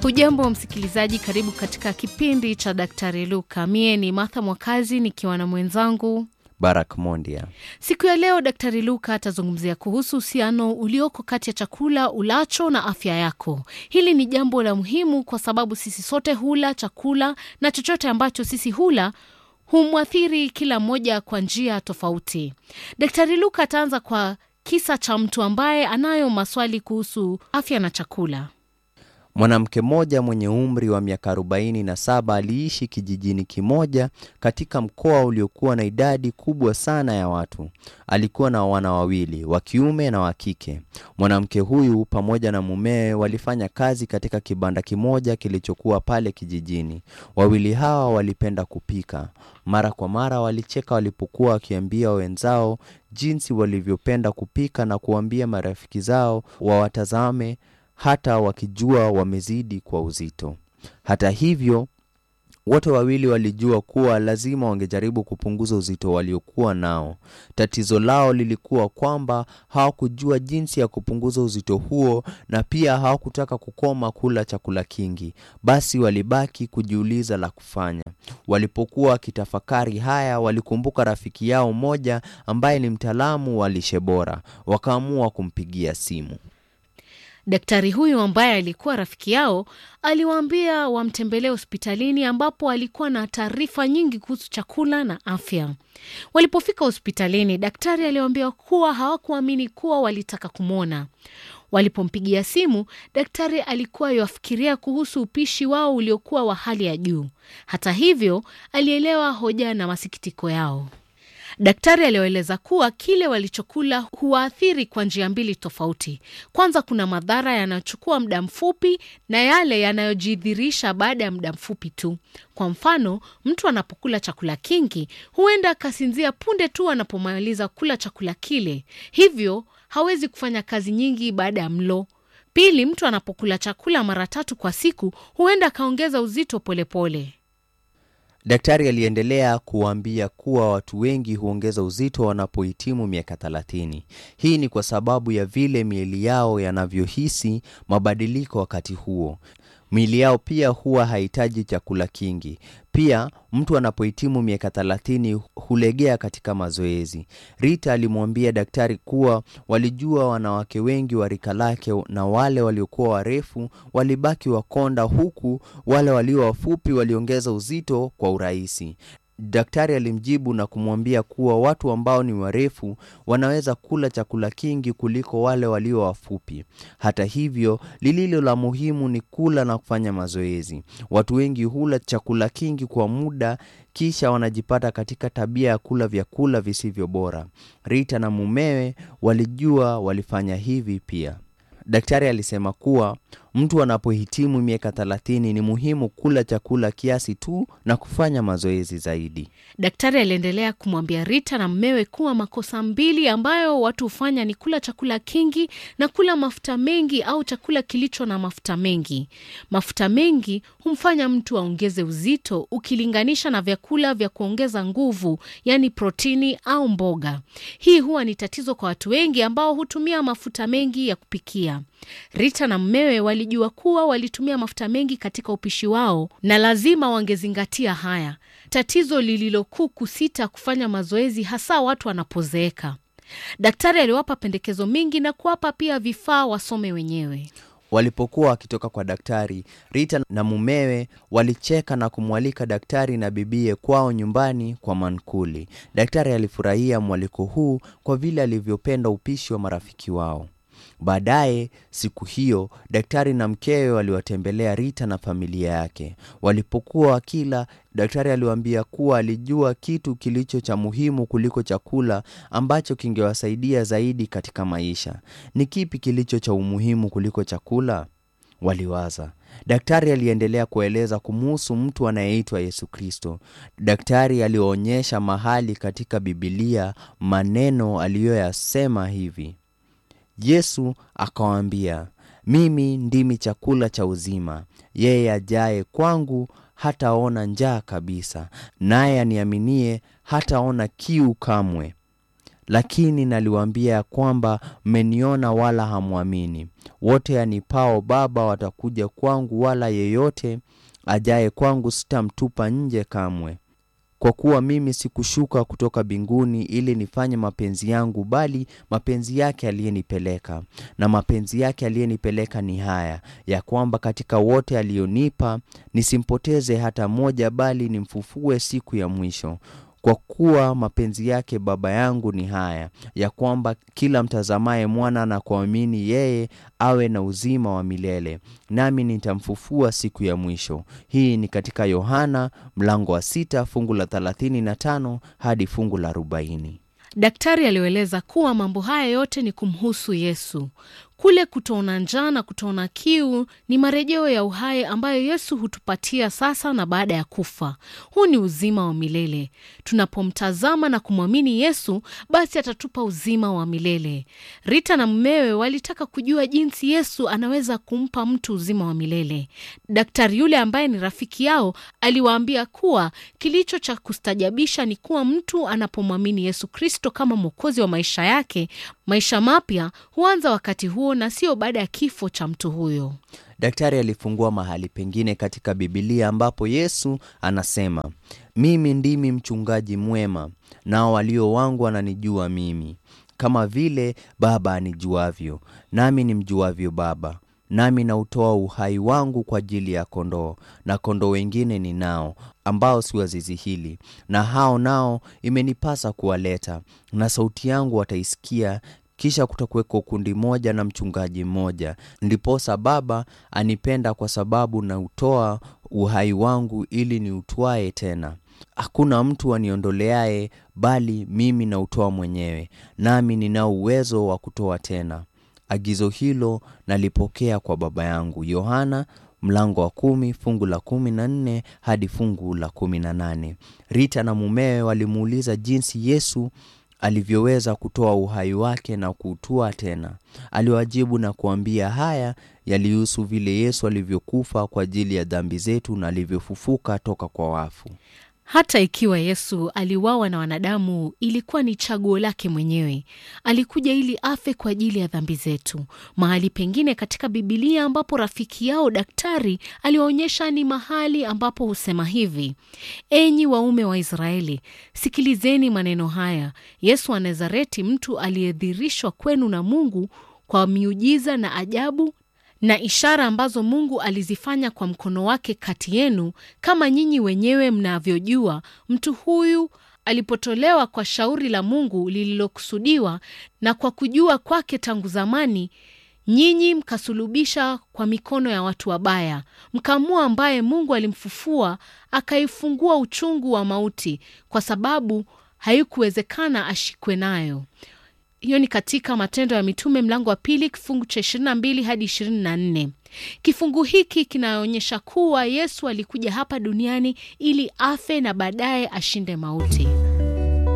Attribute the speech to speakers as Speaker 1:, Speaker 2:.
Speaker 1: Hujambo msikilizaji, karibu katika kipindi cha Daktari Luka. Mie ni Martha Mwakazi nikiwa na mwenzangu
Speaker 2: Barak Mondia.
Speaker 1: Siku ya leo Daktari Luka atazungumzia kuhusu uhusiano ulioko kati ya chakula ulacho na afya yako. Hili ni jambo la muhimu kwa sababu sisi sote hula chakula na chochote ambacho sisi hula humwathiri kila mmoja kwa njia tofauti. Daktari Luka ataanza kwa kisa cha mtu ambaye anayo maswali kuhusu afya na chakula.
Speaker 2: Mwanamke mmoja mwenye umri wa miaka 47 aliishi kijijini kimoja katika mkoa uliokuwa na idadi kubwa sana ya watu. Alikuwa na wana wawili, wa kiume na wa kike. Mwanamke huyu pamoja na mumewe walifanya kazi katika kibanda kimoja kilichokuwa pale kijijini. Wawili hawa walipenda kupika. Mara kwa mara walicheka walipokuwa wakiambia wenzao jinsi walivyopenda kupika na kuambia marafiki zao wawatazame hata wakijua wamezidi kwa uzito. Hata hivyo, wote wawili walijua kuwa lazima wangejaribu kupunguza uzito waliokuwa nao. Tatizo lao lilikuwa kwamba hawakujua jinsi ya kupunguza uzito huo na pia hawakutaka kukoma kula chakula kingi. Basi walibaki kujiuliza la kufanya. Walipokuwa wakitafakari haya, walikumbuka rafiki yao mmoja ambaye ni mtaalamu wa lishe bora. Wakaamua kumpigia simu.
Speaker 1: Daktari huyu ambaye alikuwa rafiki yao aliwaambia wamtembelee hospitalini ambapo alikuwa na taarifa nyingi kuhusu chakula na afya. Walipofika hospitalini, daktari aliwaambia kuwa hawakuamini kuwa walitaka kumwona. Walipompigia simu, daktari alikuwa yuafikiria kuhusu upishi wao uliokuwa wa hali ya juu. Hata hivyo, alielewa hoja na masikitiko yao. Daktari aliwaeleza kuwa kile walichokula huwaathiri kwa njia mbili tofauti. Kwanza, kuna madhara yanayochukua muda mfupi na yale yanayojidhirisha baada ya muda mfupi tu. Kwa mfano, mtu anapokula chakula kingi huenda akasinzia punde tu anapomaliza kula chakula kile, hivyo hawezi kufanya kazi nyingi baada ya mlo. Pili, mtu anapokula chakula mara tatu kwa siku huenda akaongeza uzito polepole pole.
Speaker 2: Daktari aliendelea kuwaambia kuwa watu wengi huongeza uzito wanapohitimu miaka 30. Hii ni kwa sababu ya vile miili yao yanavyohisi mabadiliko wakati huo. Miili yao pia huwa hahitaji chakula kingi. Pia mtu anapohitimu miaka 30 hulegea katika mazoezi. Rita alimwambia daktari kuwa walijua wanawake wengi wa rika lake na wale waliokuwa warefu walibaki wakonda, huku wale walio wafupi waliongeza uzito kwa urahisi. Daktari alimjibu na kumwambia kuwa watu ambao ni warefu wanaweza kula chakula kingi kuliko wale walio wafupi. Hata hivyo, lililo la muhimu ni kula na kufanya mazoezi. Watu wengi hula chakula kingi kwa muda kisha wanajipata katika tabia ya kula vyakula visivyo bora. Rita na mumewe walijua walifanya hivi pia. Daktari alisema kuwa mtu anapohitimu miaka 30 ni muhimu kula chakula kiasi tu na kufanya mazoezi zaidi.
Speaker 1: Daktari aliendelea kumwambia Rita na mmewe kuwa makosa mbili ambayo watu hufanya ni kula chakula kingi na kula mafuta mengi au chakula kilicho na mafuta mengi. Mafuta mengi humfanya mtu aongeze uzito ukilinganisha na vyakula vya kuongeza nguvu, yaani protini au mboga. Hii huwa ni tatizo kwa watu wengi ambao hutumia mafuta mengi ya kupikia. Rita na mmewe walijua kuwa walitumia mafuta mengi katika upishi wao na lazima wangezingatia haya. Tatizo lililokuu kusita kufanya mazoezi, hasa watu wanapozeeka. Daktari aliwapa pendekezo mingi na kuwapa pia vifaa wasome wenyewe.
Speaker 2: Walipokuwa wakitoka kwa daktari, Rita na mumewe walicheka na kumwalika daktari na bibie kwao nyumbani kwa mankuli. Daktari alifurahia mwaliko huu kwa vile alivyopenda upishi wa marafiki wao. Baadaye siku hiyo daktari na mkewe waliwatembelea Rita na familia yake. Walipokuwa wakila, daktari aliwaambia kuwa alijua kitu kilicho cha muhimu kuliko chakula ambacho kingewasaidia zaidi katika maisha. Ni kipi kilicho cha umuhimu kuliko chakula? Waliwaza. Daktari aliendelea kueleza kumuhusu mtu anayeitwa Yesu Kristo. Daktari alionyesha mahali katika Bibilia maneno aliyoyasema hivi: Yesu akawaambia, mimi ndimi chakula cha uzima. Yeye ajaye kwangu hataona njaa kabisa, naye aniaminie hataona kiu kamwe. lakini naliwaambia ya kwamba mmeniona wala hamwamini. Wote anipao Baba watakuja kwangu, wala yeyote ajaye kwangu sitamtupa nje kamwe. Kwa kuwa mimi sikushuka kutoka mbinguni ili nifanye mapenzi yangu, bali mapenzi yake aliyenipeleka. Na mapenzi yake aliyenipeleka ni haya, ya kwamba katika wote alionipa nisimpoteze hata mmoja, bali nimfufue siku ya mwisho. Kwa kuwa mapenzi yake Baba yangu ni haya, ya kwamba kila mtazamaye mwana na kuamini yeye awe na uzima wa milele, nami nitamfufua siku ya mwisho. Hii ni katika Yohana mlango wa sita fungu la thelathini na tano hadi fungu la arobaini.
Speaker 1: Daktari alieleza kuwa mambo haya yote ni kumhusu Yesu. Kule kutoona njaa na kutoona kiu ni marejeo ya uhai ambayo Yesu hutupatia sasa na baada ya kufa. Huu ni uzima wa milele. Tunapomtazama na kumwamini Yesu, basi atatupa uzima wa milele. Rita na mumewe walitaka kujua jinsi Yesu anaweza kumpa mtu uzima wa milele. Daktari yule ambaye ni rafiki yao aliwaambia kuwa kilicho cha kustajabisha ni kuwa mtu anapomwamini Yesu Kristo kama mwokozi wa maisha yake, maisha mapya huanza wakati huo na sio baada ya kifo cha mtu huyo.
Speaker 2: Daktari alifungua mahali pengine katika Bibilia ambapo Yesu anasema, mimi ndimi mchungaji mwema, nao walio wangu wananijua mimi, kama vile Baba anijuavyo, nami nimjuavyo Baba, nami nautoa uhai wangu kwa ajili ya kondoo. Na kondoo wengine ninao ambao si wa zizi hili, na hao nao imenipasa kuwaleta, na sauti yangu wataisikia kisha kutakuweko kundi moja na mchungaji mmoja. Ndiposa Baba anipenda kwa sababu nautoa uhai wangu ili niutwae tena. Hakuna mtu aniondoleaye, bali mimi nautoa mwenyewe, nami ninao uwezo wa kutoa tena. Agizo hilo nalipokea kwa Baba yangu. Yohana mlango wa kumi fungu la kumi na nne hadi fungu la kumi na nane. Rita na mumewe walimuuliza jinsi Yesu alivyoweza kutoa uhai wake na kuutua tena. Aliwajibu na kuambia haya yalihusu vile Yesu alivyokufa kwa ajili ya dhambi zetu na alivyofufuka toka kwa wafu.
Speaker 1: Hata ikiwa Yesu aliuawa na wanadamu, ilikuwa ni chaguo lake mwenyewe. Alikuja ili afe kwa ajili ya dhambi zetu. Mahali pengine katika Bibilia ambapo rafiki yao daktari aliwaonyesha ni mahali ambapo husema hivi: enyi waume wa Israeli, sikilizeni maneno haya. Yesu wa Nazareti, mtu aliyedhirishwa kwenu na Mungu kwa miujiza na ajabu na ishara ambazo Mungu alizifanya kwa mkono wake kati yenu, kama nyinyi wenyewe mnavyojua. Mtu huyu alipotolewa kwa shauri la Mungu lililokusudiwa na kwa kujua kwake tangu zamani, nyinyi mkasulubisha kwa mikono ya watu wabaya, mkamua ambaye Mungu alimfufua akaifungua uchungu wa mauti, kwa sababu haikuwezekana ashikwe nayo. Hiyo ni katika Matendo ya Mitume mlango wa pili kifungu cha 22 hadi 24. Kifungu hiki kinaonyesha kuwa Yesu alikuja hapa duniani ili afe na baadaye ashinde mauti.